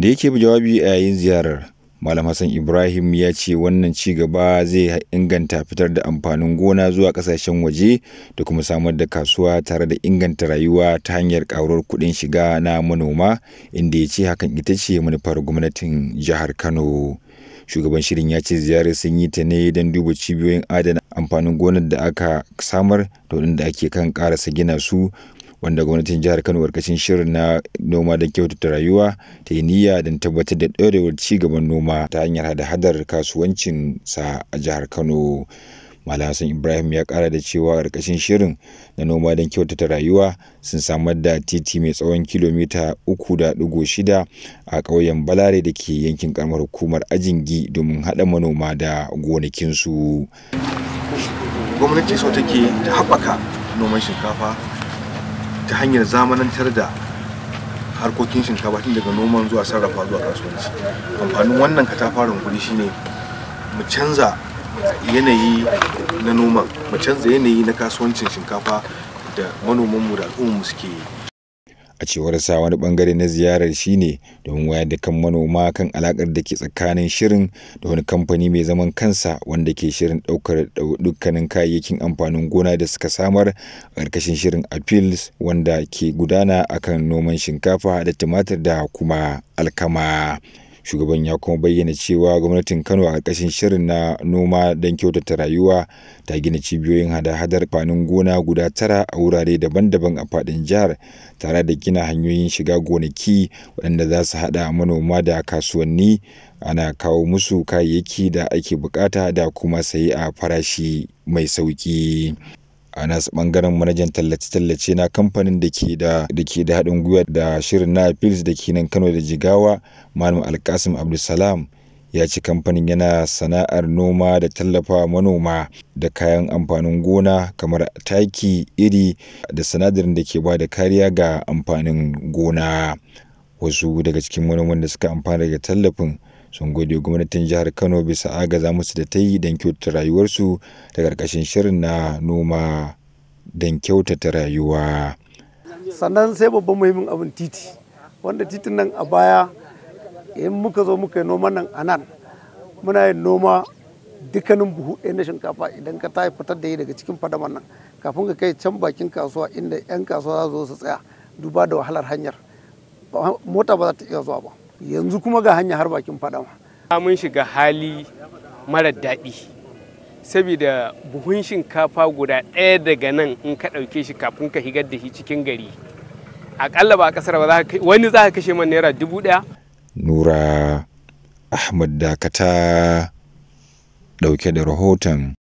da yake jawabi a yayin ziyarar Malam Hassan Ibrahim ya ce wannan ci gaba zai inganta fitar da amfanin gona zuwa kasashen waje da kuma samar da kasuwa tare da inganta rayuwa ta hanyar ƙaruwar kuɗin shiga na manoma inda ya ce hakan ita ce manufar gwamnatin jihar Kano. Shugaban shirin ya ce ziyarar sun yi ta ne don duba cibiyoyin adana amfanin gonar da aka samar da waɗanda ake kan ƙarasa gina su wanda gwamnatin jihar Kano karkashin shirin na noma don kyautata rayuwa ta yi niyya don tabbatar da ɗorewar ci gaban noma ta hanyar hada-hadar kasuwancin sa a jihar Kano. Malam Hassan Ibrahim ya kara da cewa karkashin shirin na noma don kyautata rayuwa sun samar da titi mai tsawon kilomita uku da ɗigo shida a ƙauyen Balare da ke yankin karamar hukumar Ajingi domin haɗa manoma da gonakinsu. Gwamnati so take ta haɓaka noman shinkafa ta hanyar zamanantar da harkokin shinkafa tun daga noman zuwa sarrafa zuwa kasuwanci amfanin wannan katafaren guri shine mu canza yanayi na noman mu canza yanayi na kasuwancin shinkafa da manomanmu da al'ummarmu suke yi a cewar sa wani bangare na ziyarar shine domin wayar da kan manoma kan alakar da ke tsakanin shirin da wani kamfani mai zaman kansa wanda ke shirin daukar dukkanin kayayyakin amfanin gona da suka samar a ƙarƙashin shirin appeals wanda ke gudana akan noman shinkafa da tumatir da kuma alkama shugaban ya kuma bayyana cewa gwamnatin kano a ƙarƙashin shirin na noma don kyautata rayuwa ta gina cibiyoyin hada-hadar fanin gona guda tara a wurare daban-daban a faɗin jihar tare da gina hanyoyin shiga gonaki waɗanda za su haɗa manoma da kasuwanni ana kawo musu kayayyaki da ake bukata da kuma sayi a farashi mai sauƙi. a nasu bangaren manajan tallace-tallace na kamfanin da ke da da ke da haɗin gwiwa da shirin na fils da ke nan kano da jigawa malam alkasim abdulsalam ya ce kamfanin yana sana'ar noma da tallafa manoma da kayan amfanin gona kamar taki iri da sinadarin da ke ba da kariya ga amfanin gona wasu daga cikin manoman da suka amfana daga tallafin sun gode gwamnatin jihar kano bisa agaza musu da ta yi don kyautata rayuwarsu da ƙarƙashin shirin na noma don kyautata rayuwa sannan sai babban muhimmin abin titi wanda titin nan a baya in muka zo muka yi noman nan a nan muna yin noma dukkanin buhu ɗaya na shinkafa idan ka tayi fitar da yi daga cikin fadaman nan kafin ka kai can bakin kasuwa inda 'yan kasuwa za su zo su tsaya duba da wahalar hanyar mota ba za ta iya zuwa ba yanzu kuma ga hanya har bakin fadama. mun shiga hali mara daɗi saboda buhun shinkafa guda ɗaya daga nan in ka ɗauke shi kafin ka higar da shi cikin gari aƙalla ba ƙasar ba wani za ka kashe man naira dubu ɗaya. nura ahmad dakata ɗauke da rahoton